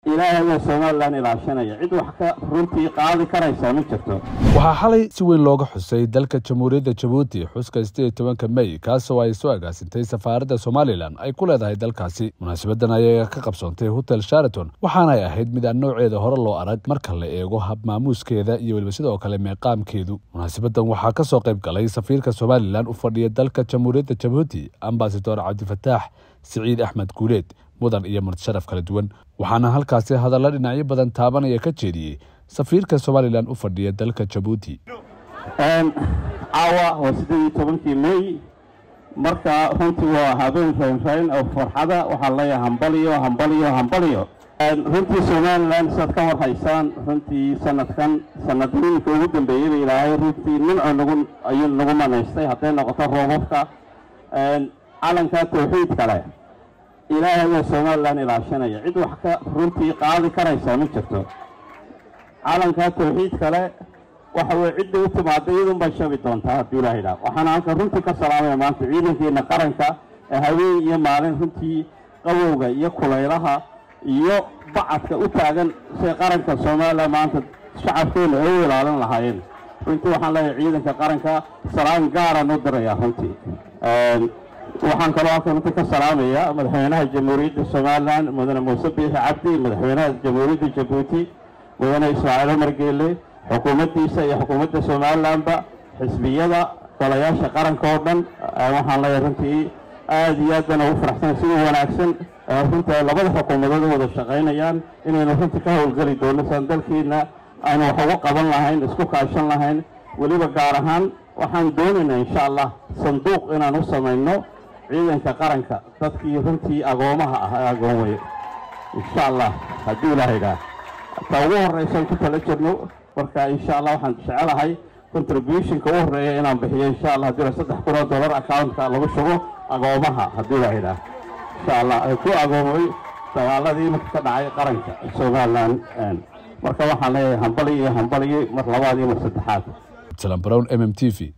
ilaahay somalilan ilaashanaya cid wax ka runtii qaadi karaysa ma jirto waxaa xalay si weyn looga xusay dalka jamhuuriyadda jabuuti xuska sideed tobanka mey kaasoo ay soo agaasintay safaaradda somalilan ay ku leedahay dalkaasi munaasabadan ayaa ka qabsoontay hotel sharaton waxaanay ahayd mid aan nooceeda hore loo arag marka la eego hab maamuuskeeda iyo weliba sidoo kale meeqaamkeedu munaasabadan waxaa ka soo qayb galay safiirka somalilan u fadhiya dalka jamhuuriyadda jabuuti ambasador cabdifataax siciid axmed guuleed mudan iyo martisharaf kala duwan waxaana halkaasi hadalla dhinacyo badan taabanaya ka jeediyey safiirka somalilan u fadhiya dalka jabuuti caawa waa siddeed iyo tobankii mey marka runtii waa habeen raynrayn oo farxada waxaa leeyahay hambaliyo hambaliyo hambaliyo runtii somalilan sidaad ka war haysaan runtii sanadkan sanadooyinka ugu dambeeyey ba ilaahay runtii nimco nagu ayuu nagu manaystay hadday noqoto roobabka calanka tawxiid kale ilaahay waa somalilan ilaashanaya cid wax ka runtii qaadi karaysa ma jirto calanka tawxiid kale waxa weye cidda u timaada iyadun bay shabi doontaa hadduu ilaha idhaah waxaana halkan runtii ka salaamaya maanta ciidankeena qaranka ee haween iyo maalin runtii qawowga iyo kulaylaha iyo bacadka u taagan siay qaranka somalilan maanta shacabkeena ay u ilaalin lahaayeen runtii waxaan leeyahay ciidanka qaranka salaan gaaraan u diraya runtii waxaan kaloo halkan runtii ka salaamayaa madaxweynaha jamhuuriyadda somalilan mudane muuse biixi cabdi madaxweynaha jamhuuriyadda jabuuti mudane ismaaciil cumar geelle xukuumaddiisa iyo xukuumadda somalilanba xisbiyada golayaasha qaranka oo dhan waxaan leeyahay runtii aada iyo aad baan ugu faraxsan sida wanaagsan runtii ay labada xukuumadood u wada shaqaynayaan inaynu runtii ka howlgeli doono saan dalkiina aynu wax uga qaban lahayn isku kaashan lahayn weliba gaar ahaan waxaan doonaynaa insha allah sanduuq inaan u samayno ciidanka qaranka dadkii runtii agoomaha ah ee agoomay insha allah hadduu ilaah idhaah ta ugu horraysan ku tala jirno marka insha allah waxaan jecelahay contributionka u horreeya inaan bixiyo insha allah haddii saddex kun oo dollar accountka lagu shugo agoomaha hadduu ilaah idhaah insha allah ay ku agoomay dagaaladii marka ka dhacay qaranka somalilan marka waxaan leeyahay hambali iyo hambaliyo mar labaad iyo mar saddexaad salam brown m m t v